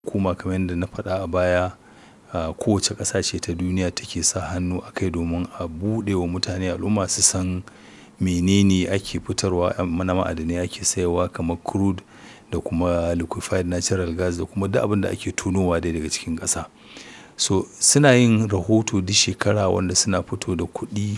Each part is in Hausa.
hukuma kamar yadda na faɗa a baya a kowace ƙasa ce ta duniya take sa hannu a kai domin a buɗe wa mutane al'umma su san menene ake fitarwa na ma'adanai ake sayarwa kamar crude da kuma liquefied natural gas da kuma duk abin da ake tonowa dai daga cikin ƙasa. So suna yin rahoto duk shekara wanda suna fito da kuɗi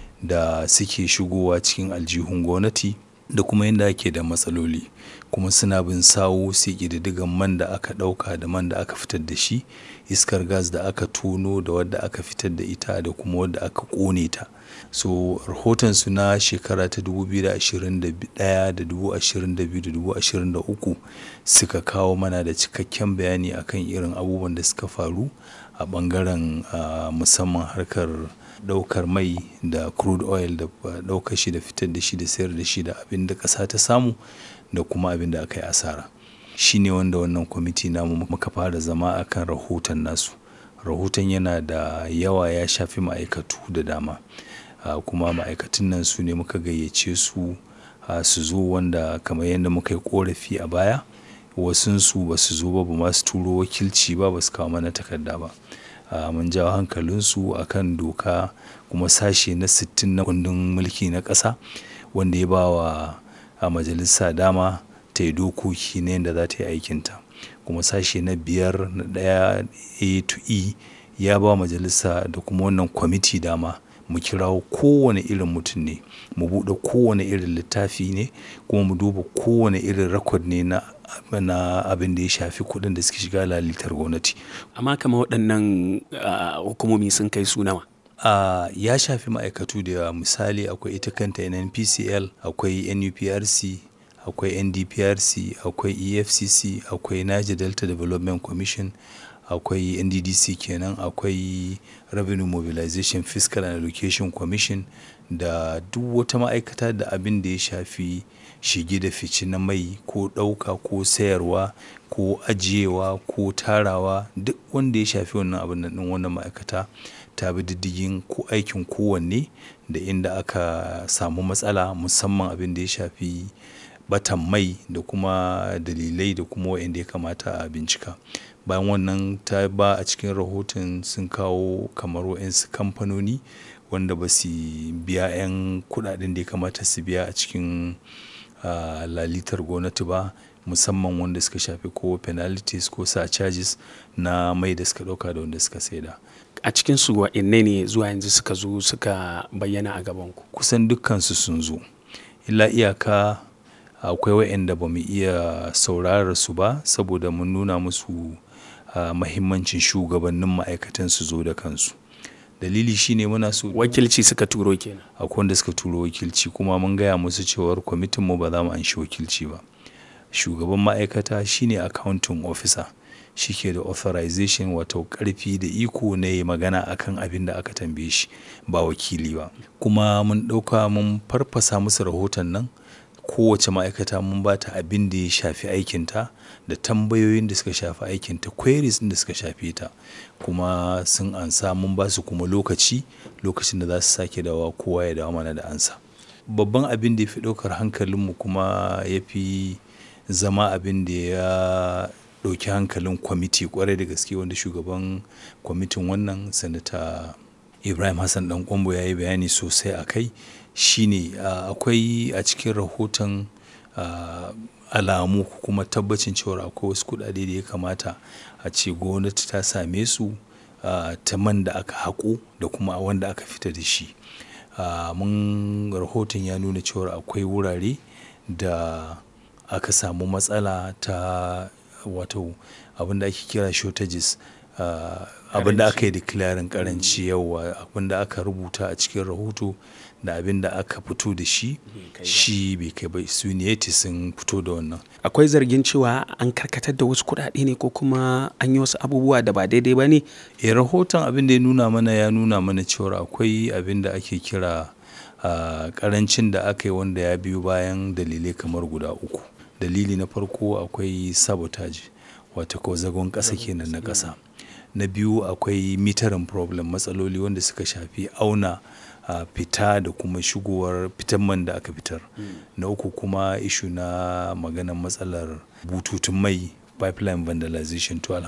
da suke shigowa cikin aljihun gwamnati da kuma yanda ake da matsaloli. Kuma suna bin sawu su yi ƙididdigan man da aka ɗauka da man da aka fitar da shi, iskar gas da aka tono da wadda aka fitar da ita da kuma wadda aka ƙone ta. So rahotonsu na shekara ta dubu biyu da ashirin da ɗaya da dubu ashirin da biyu da dubu ashirin da uku suka kawo mana da cikakken bayani akan irin abubuwan da suka faru a ɓangaren a musamman harkar ɗaukar mai da crude oil da ɗaukar shi da fitar da shi da sayar da shi da abin da ƙasa ta samu da kuma abin da aka yi asara. Shi ne wanda wannan kwamiti namu muka fara zama a kan rahoton nasu. Rahoton yana da yawa ya shafi ma'aikatu da dama. A kuma ma'aikatun nan su ne muka gayyace su a su zo wanda kamar yadda muka yi ƙorafi a baya wasunsu ba su zo ba ba ma su turo wakilci ba ba su kawo mana takarda ba. A mun jawo hankalinsu a kan doka kuma sashe na sittin na kundin mulki na ƙasa wanda ya ba wa a majalisa dama ta yi dokoki na yanda za ta yi aikinta. Kuma sashe na biyar na ɗaya A to E ya ba majalisa da kuma wannan kwamiti dama mu kirawo kowane irin mutum ne, mu buɗe kowane irin littafi ne kuma mu duba kowane irin record ne na na abin da ya shafi kuɗin da suke shiga lalitar gwamnati. Amma kamar waɗannan a hukumomi sun kai su nawa? A ya shafi ma'aikatu da yawa misali akwai ita kanta NNPCL, akwai NUPRC, akwai NDPRC, akwai EFCC, akwai Niger Delta Development Commission, akwai NDDC kenan, akwai Revenue Mobilization Fiscal and Allocation Commission da duk wata ma'aikata da abin da ya shafi shige da fice na mai ko ɗauka ko sayarwa ko ajiyewa ko tarawa duk wanda ya shafi wannan abun nan ɗin wannan ma'aikata ta bi diddigin ko aikin kowanne da inda aka samu matsala musamman abin da ya shafi ɓatan mai da kuma dalilai da kuma wa'inda ya kamata a bincika. Bayan wannan ta ba a cikin rahoton sun kawo kamar wa'insu kamfanoni wanda ba su biya 'yan kuɗaɗen da ya kamata su biya a cikin a lalitar gwamnati ba musamman wanda suka shafi ko penalties ko surcharges na mai da suka ɗauka da wanda suka saida. A cikinsu waɗanne ne zuwa yanzu suka zo suka bayyana a gabanku? Kusan dukkansu sun zo. Illa iyaka akwai wa'inda ba mu iya saurarar su ba saboda mun nuna musu a mahimmancin shugabannin ma'aikatan su zo da kansu. Dalili shi ne muna so Wakilci suka turo kenan. akwai wanda suka turo wakilci kuma mun gaya musu cewar kwamitinmu ba za mu anshi wakilci ba. Shugaban ma'aikata shi ne accounting officer. Shi ke da authorization wato ƙarfi da iko na yayi magana a kan abin da aka tambaye shi ba wakili ba. Kuma mun ɗauka mun farfasa musu rahoton nan kowace ma'aikata mun ba ta abin da ya shafi aikinta da tambayoyin da suka shafi aikinta queries ɗin da suka shafe ta. Kuma sun ansa mun ba su kuma lokaci, lokacin da za su sake dawowa kowa ya dawo mana da amsa. Babban abin da ya fi ɗaukar hankalinmu kuma ya fi zama abin da ya ɗauki hankalin kwamiti ƙwarai da gaske wanda shugaban kwamitin wannan Sanata Ibrahim Hassan Ɗan Ƙwairo ya yi bayani sosai a kai shi ne a akwai a cikin rahoton a alamu kuma tabbacin cewar akwai wasu kuɗaɗe da ya kamata a ce gwamnati ta same su a ta man da aka haƙo da kuma wanda aka fita da shi. A mun rahoton ya nuna cewar akwai wurare da aka samu matsala ta wato abin da ake kira shortages a abin da aka yi declaring ƙaranci yauwa abin da aka rubuta a cikin rahoto da abin da aka fito da shi shi bai kai ba su ne sun fito da wannan. Akwai zargin cewa an karkatar da wasu kuɗaɗe ne ko kuma an yi wasu abubuwa da ba daidai ba ne? Eh rahoton abin da ya nuna mana ya nuna mana cewar akwai abin da ake kira a ƙarancin da aka yi wanda ya biyo bayan dalilai kamar guda uku. Dalili na farko akwai sabotage wato ko zagon ƙasa kenan na ƙasa. Na biyu akwai metering problem matsaloli wanda suka shafi auna a fita da kuma shigowar fitan man da aka fitar. Na uku kuma issue na maganan matsalar bututun mai pipeline vandalization to